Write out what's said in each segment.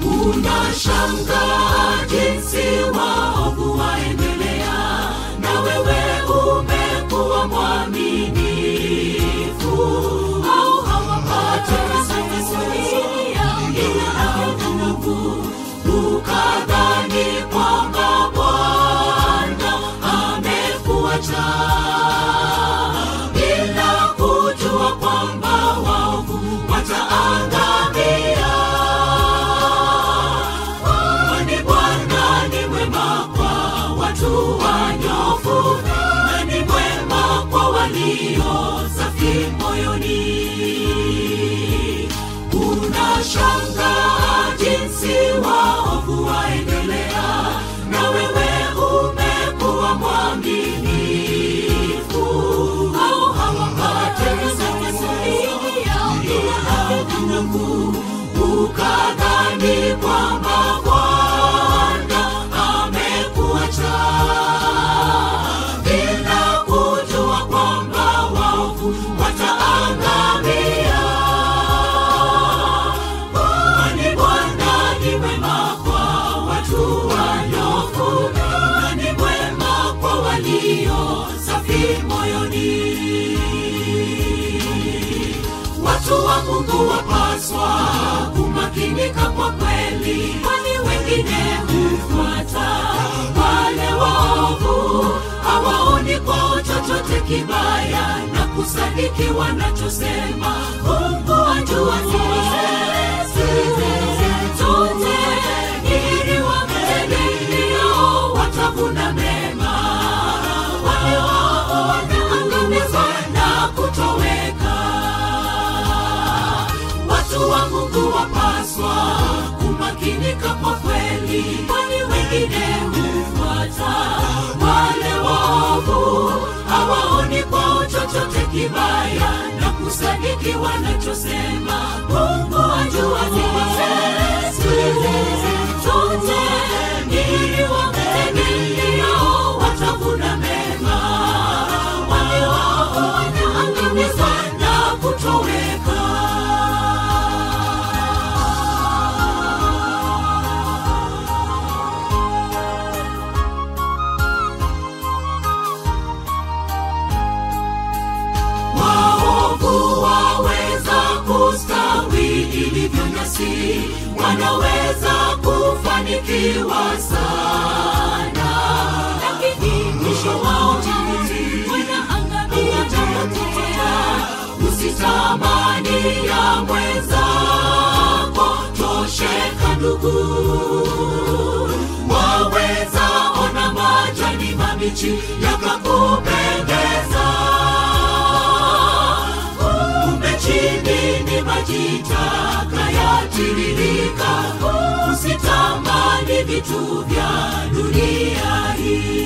unashangaa jinsi waovu waendelea na wewe umekuwa mwaminifu au hawapate nguvu ukadhani kwamba bwana amekuacha bila kujua kwamba waovu wataangamia kwani bwana ni mwema kwa watu wanyofu na ni mwema kwa walio safi moyoni unashangaa jinsi waovu waendelea na wewe umekuwa mwaminifu au hawapate Mungu ukadhani kwamba Bwana amekuacha bila kujua kwamba waovu wataangamia. Kwani Bwana ni mwema kwa watu wanyofu na ni mwema kwa walio safi moyoni watu wa mungu wapaswa kumakinika kwa kweli kwani wengine hufuata wale waovu hawaoni kwao chochote kibaya na kusadiki wanachosema mungu ajua zote ili wamtegemeo watavuna mema wale waovu wataangamizwa na kutoweka watu wa mungu wapaswa kumakinika kwa kweli kwani wengine hufuata wale waovu hawaoni kwao chochote kibaya na kusadiki wanachosema mungu ajua zote ili wamtegemeo watavuna mema wale waovu wataangamizwa na kutoweka waovu waweza kustawi ilivyo nyasi wanaweza kufanikiwa sana lakini mwisho wao mauti wanaangamia watapotea usitamani ya mwenzako tosheka ndugu waweza ona majani mabichi yakakupendeza kumbe chini ni maji taka yatiririka usitamani vitu vya dunia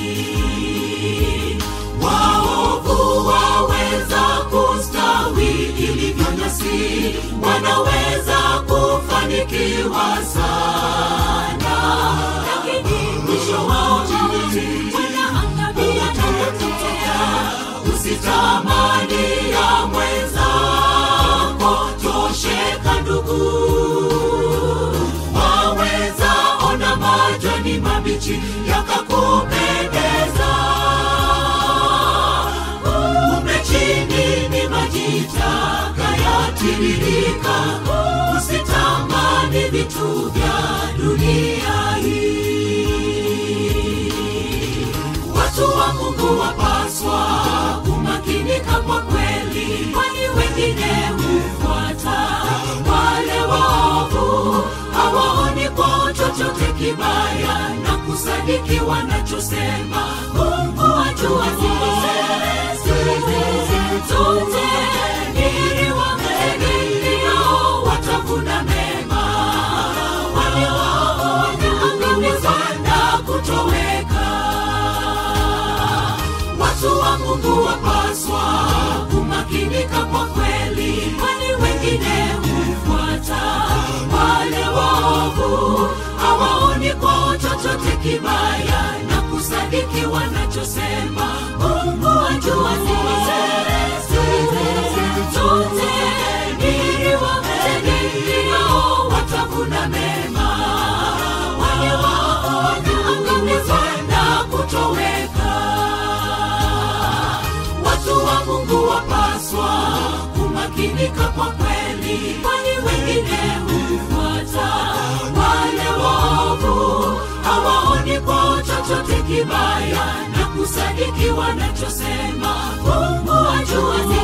hii waovu waweza kustawi ilivyo nyasi wanaweza kufanikiwa sana lakini mwisho wao mauti wanaangamia watapotea usitamani ya mwenzako tosheka ndugu waweza ona majani mabichi yakakupendeza kumbe chini ni maji taka yatiririka usitamani vitu vya dunia hii watu wa mungu wapaswa kumakinika kwa kweli kwani wengine hufuata wale waovu hawaoni kwao chochote kibaya na kusadiki wanachosema mungu ajua zote ili wamtegemeo watavuna mema wale waovu wataangamizwa na kutoweka watu wa mungu wapaswa kumakinika kwa kweli kwani wengine hufuata wale waovu hawaoni kwao chochote kibaya na kusadiki wanachosema mungu ajua zote ili wamtegemeo watavuna mema kumakinika kwa kweli kwani wengine hufuata wale waovu hawaoni kwao chochote kibaya na kusadiki wanachosema mungu ajua